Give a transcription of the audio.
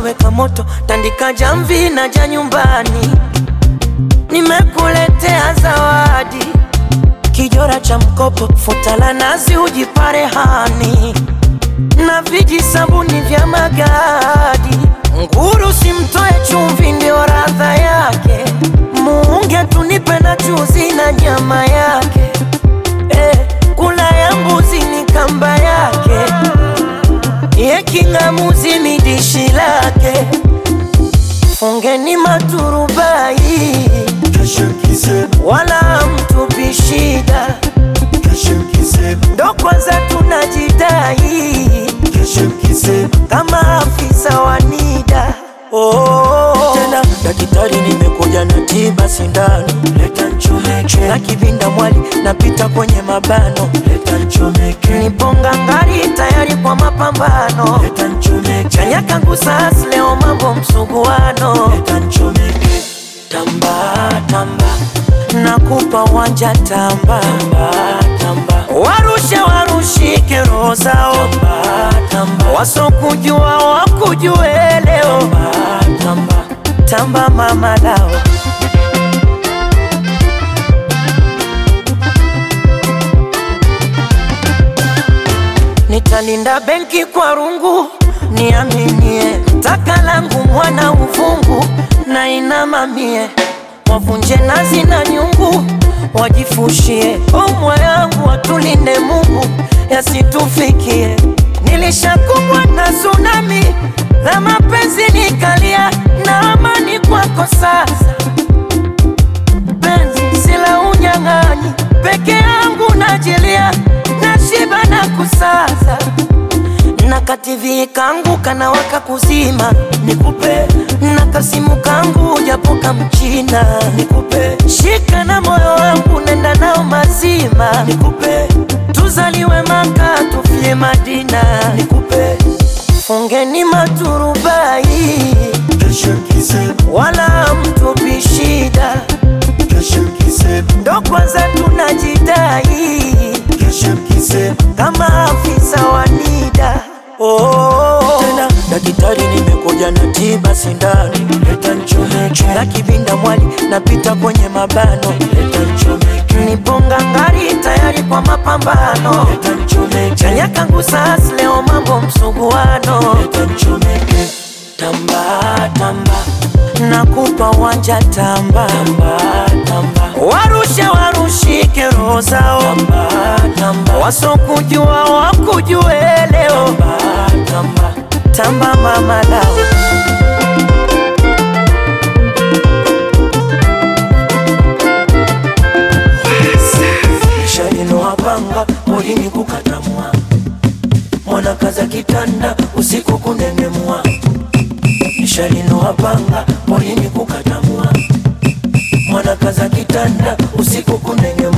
weka moto, tandika jamvi na ja nyumbani. Nimekuletea zawadi, kijora cha mkopo, futa la nazi ujipare hani, na viji sabuni vya magadi. Nguru simtoe chumvi, ndio radha yake. Muunge tunipe na chuzi na nyama yake. Eh, kula ya mbuzi ni kamba yake, ye king'amuzi ni dishi lake. Fungeni maturubai, wala mtupi shida, ndo kwanza tunajidai kama afisa wa NIDA. Oh, tena daktari, nimekuja na tiba sindano, leta nchomeke na kivinda mwali, napita kwenye mabano, leta nchomeke, niponga ngari tayari kwa mapambano, leta nchomeke, chanya kangu sas leo mambo msuguano, leta nchomeke, tamba tamba, nakupa wanja tamba tamba tamba, warushe warushike roho zao tamba tamba, wasokujua wakujue leo tamba tamba, tamba mama lao Nitalinda benki kwa rungu, niaminie taka langu mwana uvungu na inamamie, wavunje nazi na nyungu, wajifushie umwa yangu, watulinde Mungu yasitufikie. Nilishakumbwa na tsunami la mapenzi, nikalia na amani kwako sasa penzi sila unyang'anyi, peke yangu najilia, nashiba na kusaza na kativi kangu kanawaka kuzima, nikupe na kasimu kangu japo kamchina, nikupe shika na moyo wangu nenda nao mazima, nikupe tuzaliwe Maka tufie Madina, nikupe fungeni maturubai, wala mtupi shida ndo kwanza tunajidai kama afisa wa NIDA. Oh, tena daktari, nimekuja na tiba sindano, leta nchomeke na kivinda mwali, napita kwenye mabano, leta nchomeke, niponga ngari tayari kwa mapambano, leta nchomeke, chanya kangu sas leo mambo msuguano, leta nchomeke, tamba tamba nakupa wanja tamba tamba tamba, warushe warushike roho zao tamba tamba, wasokujua wakujue leo tamba tamba, tamba mama lao shalinoapanga molini kukatamwa mwana kaza kitanda usiku kunengemwa nishalinoapanga molini kukatamwa mwana kaza kitanda usiku kunengemwa